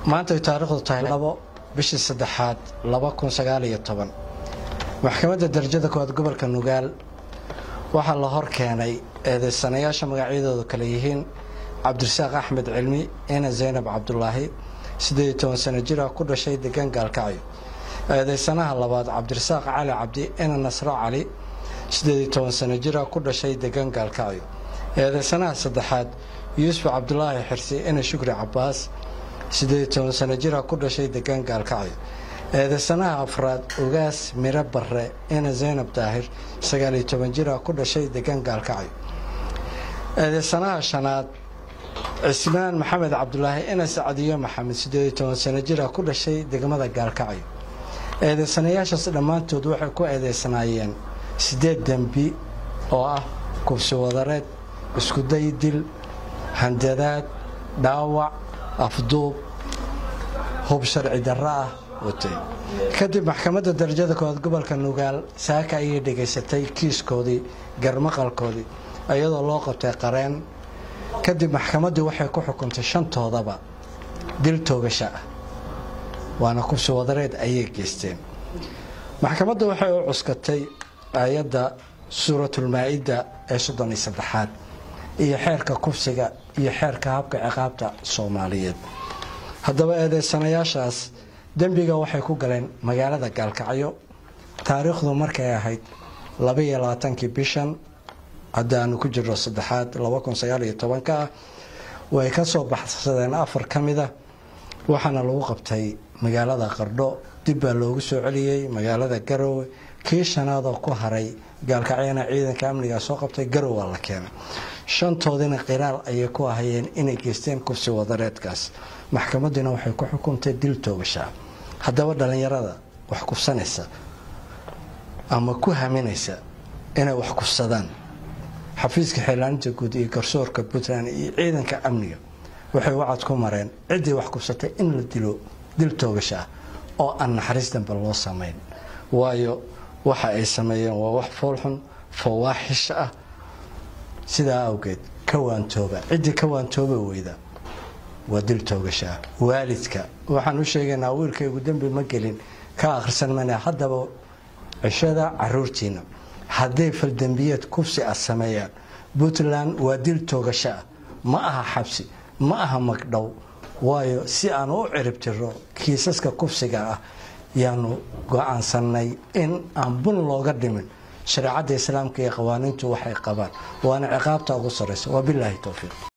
maanta ay taariikhdu tahay labo bishii saddexaad laba kun sagaal iyo toban maxkamadda darajada koowaad gobolka nugaal waxaa la hor keenay eedeysanayaasha magacyadoodu kale yihiin cabdirasaaq axmed cilmi ina zaynab cabdulaahi siddeed iyo toban sano jir ah ku dhashay degaan gaalkacyo eedeysanaha labaad cabdirasaaq cali cabdi ina nasro cali siddeed iyo toban sano jir ah ku dhashay degaan gaalkacyo eedeysanaha saddexaad yuusuf cabdulaahi xirsi ina shukri cabaas siddeed iyo toban sano jir ah ku dhashay degaan gaalkacyo eedeysanaha afraad ogaas miro barre ina zaynab daahir sagaal iyo toban jir ah ku dhashay degaan gaalkacyo eedeysanaha shanaad cismaan maxamed cabdulaahi ina sacdiyo maxamed siddeed iyo toban sano jir ah ku dhashay degmada gaalkacyo eedeysanayaashaas dhammaantood waxay ku eedeysanaayeen siddeed dembi oo ah kubsi wadareed iskuday dil handadaad dhaawac afduub hub sharci darro ah watay kadib maxkamadda darajada koowaad gobolka nugaal saaka ayay dhegaysatay kiiskoodii garmaqalkoodii iyadoo loo qabtay qareen kadib maxkamaddii waxay ku xukuntay shantoodaba dil toogasha ah waana kubsi wadareed ayay geysteen maxkamadda waxay u cuskatay aayadda suuratulmaa-ida ee soddon iyo saddexaad iyo xeerka kubsiga iyo xeerka habka ciqaabta soomaaliyeed haddaba eedeysanayaashaas dembiga waxay ku galeen magaalada gaalkacyo taariikhdu markay ahayd labaiyo labaatankii bishan haddaanu ku jirno saddexaad laba kun sagaal iyo tobanka ah way ka soo baxsadeen afar ka mid ah waxaana lagu qabtay magaalada qardho dib baa loogu soo celiyey magaalada garowe kii shanaadoo ku haray gaalkacyana ciidanka amniga soo qabtay garowa la keenay shantoodina qiraal ayay ku ahayeen inay geysteen kubsi wadareedkaas maxkamadiina waxay ku xukuntay dil toogashaa haddaba dhallinyarada wax kufsanaysa ama ku haminaysa inay wax kufsadaan xafiiska xeelaaninta guud iyo garsoorka puntland iyo ciidanka amniga waxay wacad ku mareen ciddii wax kufsatay in la dilo dil toogashaa oo aan naxariis dambe loo samayn waayo waxa ay sameeyeen waa wax foolxun fawaaxish ah sidaa awgeed ka waantooba ciddii ka waantooba weyda waa dil toogashaa waalidka waxaan u sheegaynaa wiilkaygu dembi ma gelin ka akhrisan mana haddaba cishada caruurtiina hadday faldembiyeed kufsi ah sameeyaan puntland waa dil toogasho ah ma aha xabsi ma aha magdhow waayo si aan u ciribtiro kiisaska kufsiga ah yaanu go-aansanay in aan bun looga dhimin shareecadda islaamka iyo qawaaniintu waxay qabaan waana ciqaabta ugu sarraysa waa bilaahi towfiiq